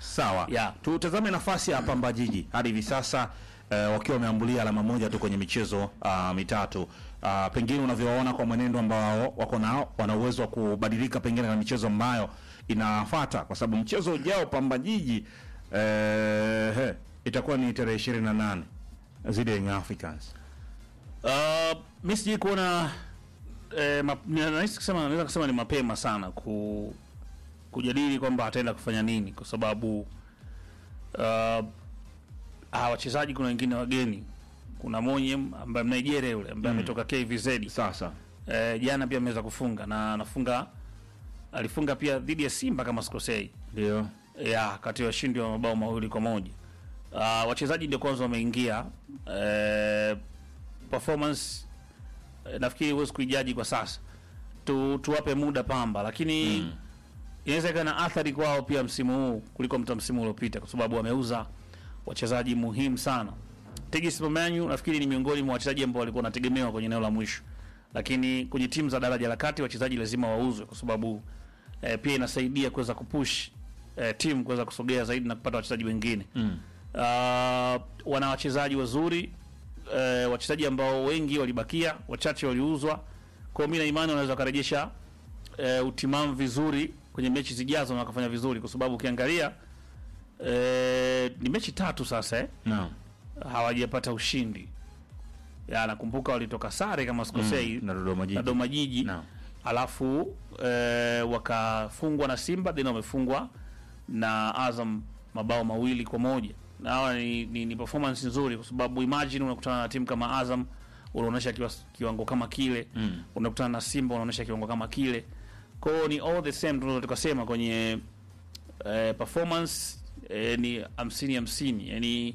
Sawa. Yeah. Tutazame nafasi ya Pamba Jiji hadi hivi sasa eh, wakiwa wameambulia alama moja tu kwenye michezo ah, mitatu. Ah, pengine unavyowaona kwa mwenendo ambao wako nao, wana uwezo wa kubadilika pengine na michezo ambayo inafuata, kwa sababu mchezo ujao Pamba Jiji eh, he, itakuwa ni tarehe 28 zidi ya Young Africans. Uh, mi sijui kuona eh, ma- ni- nahisi kusema naweza kusema ni mapema sana ku, kujadili kwamba ataenda kufanya nini kwa sababu uh, hawa wachezaji kuna wengine wageni kuna Monyem ambaye Mnigeria yule ambaye ametoka KVZ Sasa eh, jana pia ameweza kufunga na anafunga alifunga pia dhidi ya Simba kama sikosei ndio ya kati ya washindi wa mabao mawili kwa moja. Uh, wachezaji ndio kwanza wameingia eh, performance eh, nafikiri huwezi kuijaji kwa sasa tu, tuwape muda Pamba, lakini mm. inaweza ikawa na athari kwao pia msimu huu kuliko mta msimu uliopita, kwa sababu wameuza wachezaji muhimu sana. Tegis Momanyu nafikiri ni miongoni mwa wachezaji ambao walikuwa wanategemewa kwenye eneo la mwisho, lakini kwenye timu za daraja la kati wachezaji lazima wauzwe, kwa sababu eh, pia inasaidia kuweza kupush eh, timu kuweza kusogea zaidi na kupata wachezaji wengine mm. uh, wana wachezaji wazuri eh, wachezaji ambao wengi walibakia, wachache waliuzwa. Kwa hiyo mimi na imani wanaweza wakarejesha eh, utimamu vizuri kwenye mechi zijazo na wakafanya vizuri, kwa sababu ukiangalia eh, ni mechi tatu sasa eh, naam, hawajapata ushindi. Ya, nakumbuka walitoka sare kama sikosei na Dodoma Jiji. na Dodoma Jiji Naam. alafu eh, wakafungwa na Simba then wamefungwa na Azam mabao mawili kwa moja na hawa ni, ni, ni performance nzuri kwa sababu imagine unakutana na timu kama Azam unaonyesha kiwa, kiwango kama kile mm. unakutana na Simba unaonyesha kiwango kama kile kwa hiyo ni all the same tunaweza tukasema kwenye eh, performance eh, ni hamsini hamsini yani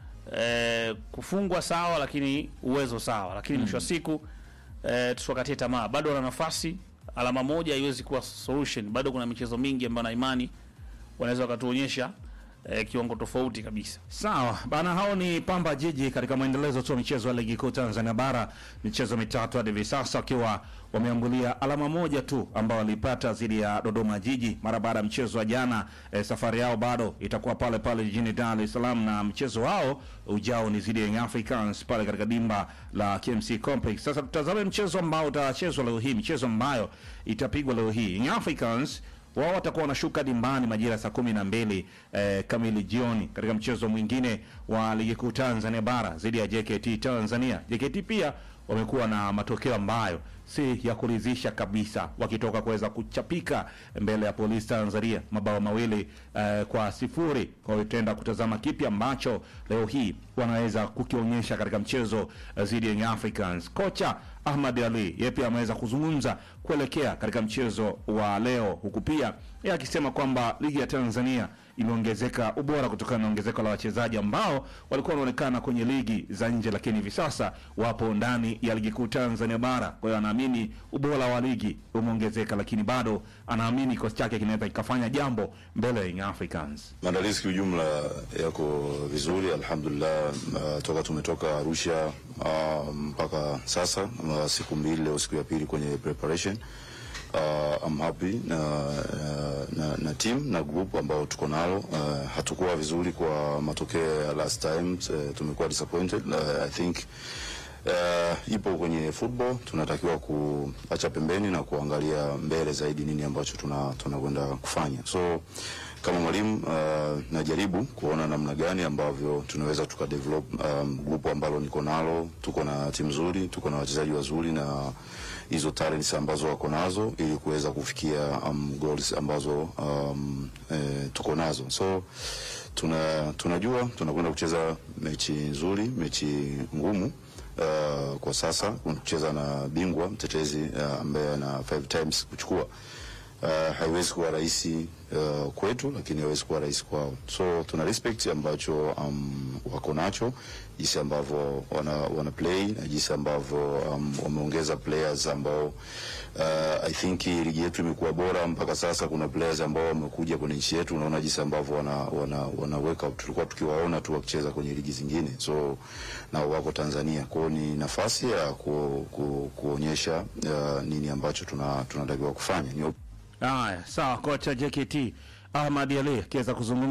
eh, kufungwa sawa lakini uwezo sawa lakini mwisho wa siku eh, tusiwakatie tamaa bado wana nafasi alama moja haiwezi kuwa solution bado kuna michezo mingi ambayo na imani wanaweza wakatuonyesha eh, kiwango tofauti kabisa Sawa bana, hao ni Pamba Jiji katika mwendelezo tu wa michezo ya ligi kuu Tanzania bara, michezo mitatu hadi hivi sasa wakiwa wameambulia alama moja tu ambao walipata dhidi ya Dodoma Jiji mara baada ya mchezo wa jana. E, safari yao bado itakuwa pale pale jijini Dar es Salaam, na mchezo wao ujao ni dhidi ya Young Africans pale katika dimba la KMC Complex. Sasa tutazame mchezo ambao utachezwa leo hii, michezo ambayo itapigwa leo hii. Young Africans wao watakuwa wanashuka dimbani majira ya saa kumi na mbili eh, kamili jioni katika mchezo mwingine wa ligi kuu Tanzania bara dhidi ya JKT Tanzania. JKT pia wamekuwa na matokeo ambayo si ya kuridhisha kabisa, wakitoka kuweza kuchapika mbele ya Polisi Tanzania mabao mawili eh, kwa sifuri. Kwa hiyo tutaenda kutazama kipi ambacho leo hii wanaweza kukionyesha katika mchezo eh, dhidi ya Young Africans. Kocha Ahmad Ali yeye pia ameweza kuzungumza kuelekea katika mchezo wa leo, huku pia yeye akisema kwamba ligi ya Tanzania imeongezeka ubora kutokana na ongezeko la wachezaji ambao walikuwa wanaonekana kwenye ligi za nje, lakini hivi sasa wapo ndani ya ligi kuu Tanzania bara. Kwa hiyo anaamini ubora wa ligi umeongezeka, lakini bado anaamini kikosi chake kinaweza kikafanya jambo mbele ya Young Africans. Maandalizi kiujumla yako vizuri, alhamdulillah. Uh, toka tumetoka Arusha uh, mpaka sasa uh, siku mbili, leo siku ya pili kwenye preparation uh, I'm happy na, na, na, na team na group ambao tuko nalo. Uh, hatukuwa vizuri kwa matokeo ya last time, uh, tumekuwa disappointed. Uh, I think uh, ipo kwenye football, tunatakiwa kuacha pembeni na kuangalia mbele zaidi nini ambacho tuna tunakwenda kufanya so kama mwalimu uh, najaribu kuona namna gani ambavyo tunaweza tukadevelop um, grupu ambalo niko nalo. Tuko na timu nzuri, tuko na wachezaji wazuri na hizo talents ambazo wako nazo ili kuweza kufikia um, goals ambazo um, eh, tuko nazo so tuna tunajua tunakwenda kucheza mechi nzuri, mechi ngumu uh, kwa sasa kucheza na bingwa mtetezi uh, ambaye ana five times kuchukua uh, haiwezi kuwa rahisi uh, kwetu, lakini haiwezi kuwa rahisi kwao. So tuna respect ambacho um, wako nacho, jinsi ambavyo wana, wana play na jinsi ambavyo um, wameongeza players ambao uh, I think ligi yetu imekuwa bora mpaka sasa. Kuna players ambao wamekuja kwenye nchi yetu, unaona jinsi ambavyo wana, wana, wana wake up, tulikuwa tukiwaona tu wakicheza kwenye ligi zingine, so nao wako Tanzania. Kwao ni nafasi ya ku, ku, kuonyesha uh, nini ambacho tuna tunatakiwa kufanya ni Haya, sawa. Kocha JKT Ahmad Ali akiweza kuzungumza